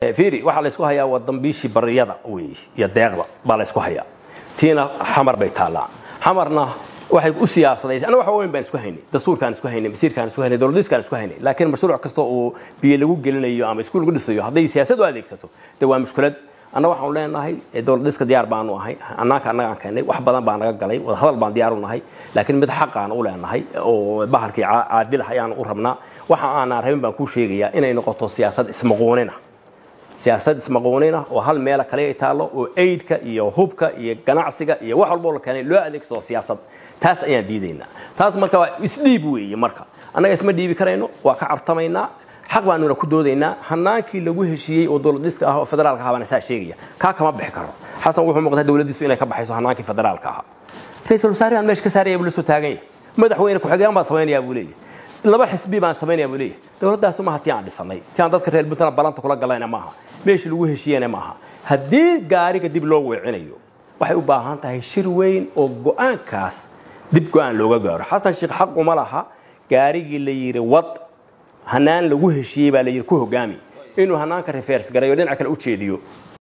fiiri waxaa la isku hayaa waa dambiishii bariyada wey iyo deeqda baa la isku hayaa tiina xamar bay taallaa xamarna waxay u siyaasadaysa anaga waxa weyn baan isku haynay dastuurkaan isku haynay masiirkaan isku haynay dowladiskaan isku haynay laakiin mashruuc kasta oo biyo lagu gelinayo ama iskuul lagu dhisayo hadday siyaasad u adeegsato de waa mushkilad anna waxaanu leenahay dowladiska diyaar baanu ahay annaanka annagaan keenay wax badan baa naga galay wadahadal baan diyaar u nahay laakiin mid xaqaan u leenahay oo bahalkii caadil ayaan u rabnaa waxa aanaan rabin baan kuu sheegayaa inay noqoto siyaasad ismaquunina siyaasad ismaquunina oo hal meela kale ay taallo oo aidka iyo hubka iyo ganacsiga iyo wax walboo la keenay loo adeegsado siyaasad taas ayaan diidaynaa taas marka waa isdhiib weeye marka annaga isma dhiibi karayno waa ka cartamaynaa xaq baanuna ku doodaynaa hanaankii lagu heshiiyey oo dowladiska ah oo federaalka ahaa baana saa sheegaya kaa kama bixi karo xasan wuxuu muuqdaa dowladiisu inay ka baxayso hanaankii federaalka ahaa ra-iisul wasaarihan meesha ka saaraya buu la soo taagan yahay madaxweyne ku-xigeen baan samaynayaa buu leeyahay laba xisbi baan samaynayaa buu leeyahay dowladdaasi maaha tii aan dhisanay tii aan dadka reer puntland balanta kula galayna maaha meeshii lagu heshiiyena maaha haddii gaariga dib loo weecinayo waxay u baahan tahay shir weyn oo go-aankaas dib go-aan looga gaaro xasan sheekh xaq uma laha gaarigii la yidhi wad hanaan lagu heshiiyey baa la yidhi ku hogaami inuu hanaanka reverse garayo dhinaca kale u jeediyo